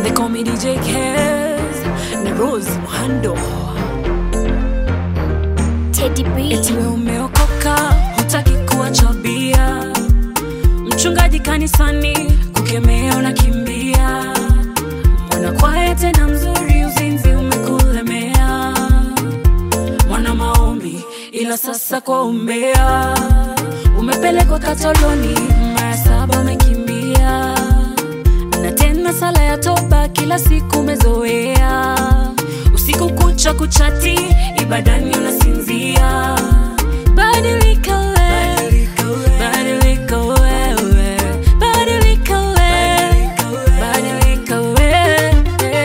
They call me DJ Kez na Rose Muhando. Teddy B. Eti wewe umeokoka, hutaki kuacha bia. Mchungaji kanisani kukemea unakimbia. Mwana kwaya tena mzuri, uzinzi umekulemea. Mwana maombi, ila sasa kwa umbea. Umepelekwa katoloni, mara saba umekimbia. Na tena sala ya toba kila siku umezoea. Usiku kucha kuchati, ibadani unasinzia. Badilika wewe, badilika wewe, badilika wewe, badilika wewe.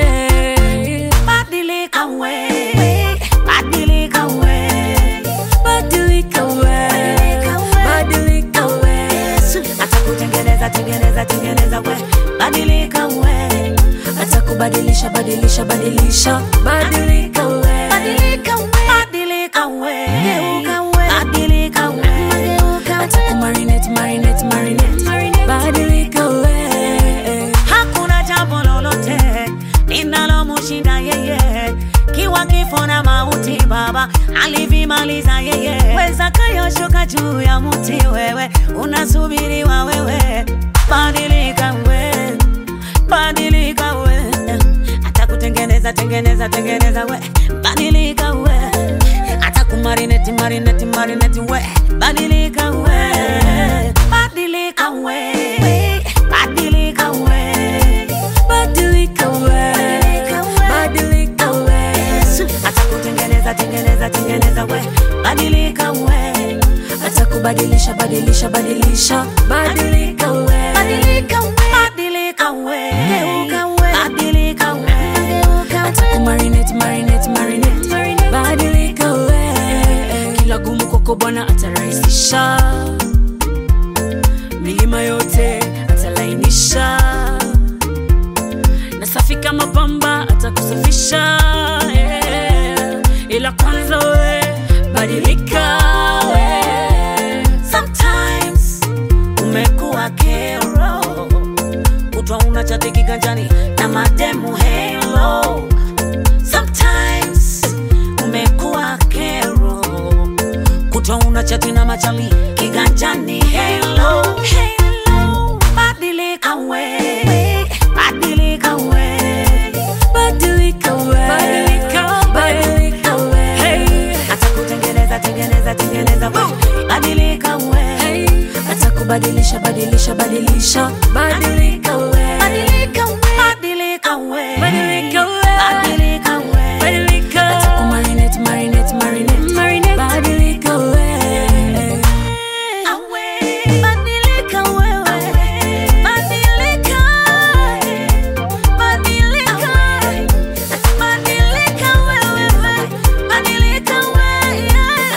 Badilika we, badilika we, Badilika wewe, badilika wewe. atakutengeneza tengeneza tengeneza we, badilika we, atakubadilisha badilisha badilisha badilika we badilika we, badilika we, geuka we, badilika we, geuka we. atakumarinate marinate marinate badilika we Hakuna jambo lolote linalomshinda yeye, kiwa kifo na mauti Baba alivimaliza yeye. Weza kayoshuka juu ya mti, wewe unasubiriwa wewe, badilika we, badilika we, atakutengeneza tengeneza tengeneza we, badilika we, atakumarineti marineti marineti we, badilika we, badilika we, badilika we, badilika we badilika we atakutengeneza tengeneza tengeneza we, badilika we, atakubadilisha badilisha badilisha badilika we badilika we, badilika we, geuka we, badilika we, geuka we. atakumarinate marinate marinate badilika we kila gumu kwako bwana atarahisisha milima yote atalainisha na safi kama pamba atakusafisha yeah. ila kwanza we badilika we Sometimes umekuwa kero, kutwa una chati kiganjani na mademu hello. Sometimes umekuwa kero, kutwa una chati na machali kiganjani hello. Hello, badilika we, badilika we, badilika we badilika we hey. atakutengeneza tengeneza tengeneza we, badilika we. Hey, atakubadilisha badilisha badilisha badilika we Badilika we, badilika we, badilika we badilika we, badilika atakumarinate marinate marinate marinate badilika we awe, badilika wewe, badilika, badilika, badilika wewe, badilika wewe,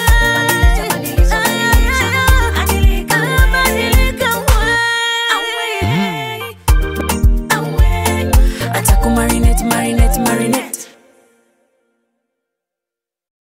badilika, badilika wewe, awe, awe. atakumarinate marinate